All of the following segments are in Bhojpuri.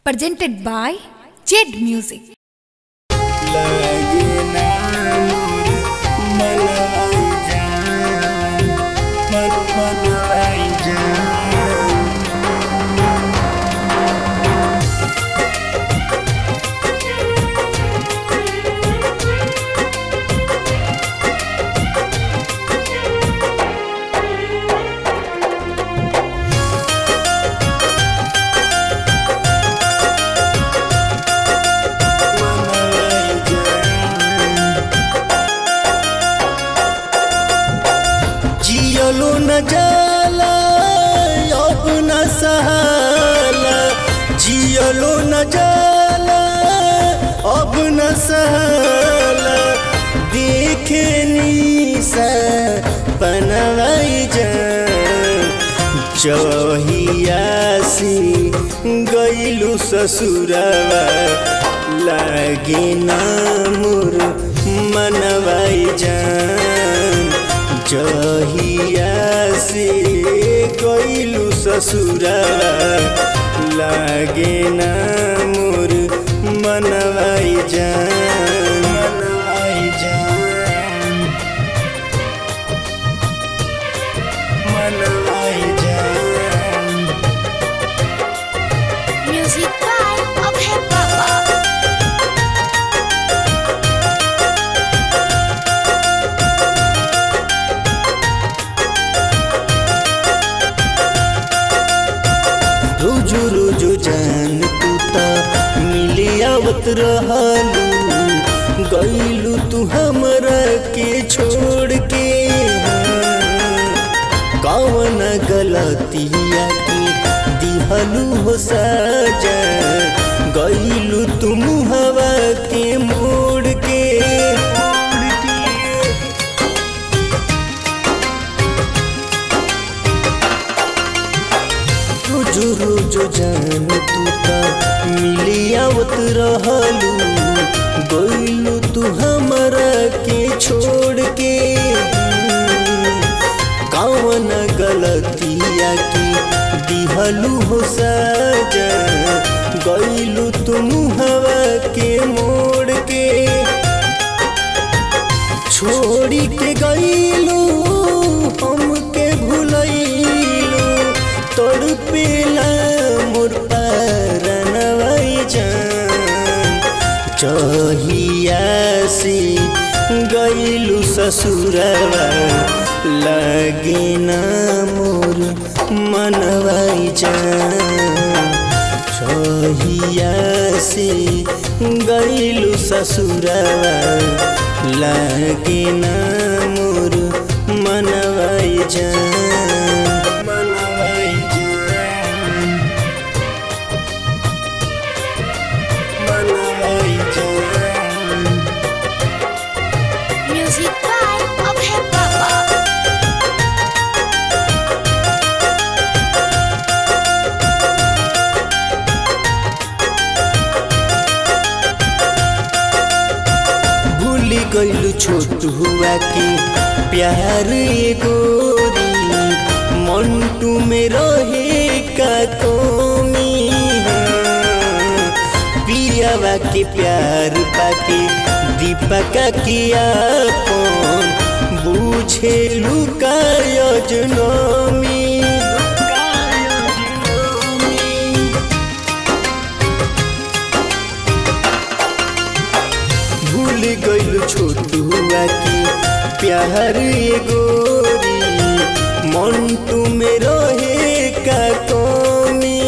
presented by Jed Music. लगे ना मनवाई जान मन मनवाई जान मनवाई जान जियलो न जाला अब न सहाला जियलो न जाला अब न सहाला देखे निसा पनवाई जान चहियासी गईलू ससुरवा लागे ना मोर मनवाई जान जहिया से गईलू ससुरवा लागे ना मोर मनवाई जान मनवाई जान मनवाई जान Music by Abhay Baba. रोजो रोजो जान तू त मिली आवत रहलू गईलू तू हमरा के छोड़ के कौन गलतिया की दिहलू हो सजा गईलू तू हवा के मोड़ के मोड़ के रोजो रोजो जान तू त मिली आवत रहलू गईलू तू हमरा के छोड़ के कौन गलतिया की दिहलू हो सजा गईलू तुम हवा के मोड़ के छोड़ी के गईलू हमके भुलैलू तोड़ पेला मोर परनवाई जान चहिया से गईलू ससुरवा लगे ना मोर मनवाई जान छहिया से गईलू ससुरवा लागे ना मोर मनवाई जान मनवाई जान मनवाई जान Music by Abhay Baba. भूली गईलू छोट हुआ के प्यार ये गोरी मंटू में रहे का कमी पियावा के प्यार पाके दीपका किया कौन बूझे लुका यजनमी भूल गईल छोट हुआ की प्यार ये गोरी मंटू में रहे का कमी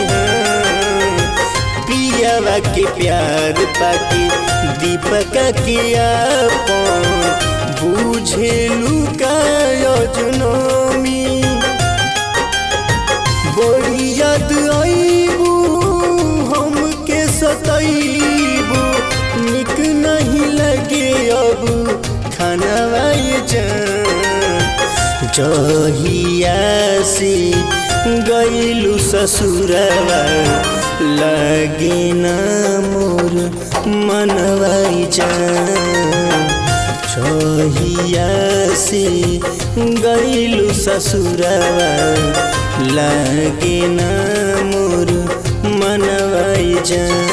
पियावा के प्यार पाके दीपका किया कौन बूझे लुका यजनमी बड़ी याद आईबू हमके सताईबू निक नहीं लगे अब खाना जान जहिया से गईलू ससुरवा लगे ना मोर मनवाई जान छहिया से गईलू ससुरवा लागे ना मोर मनवाई जान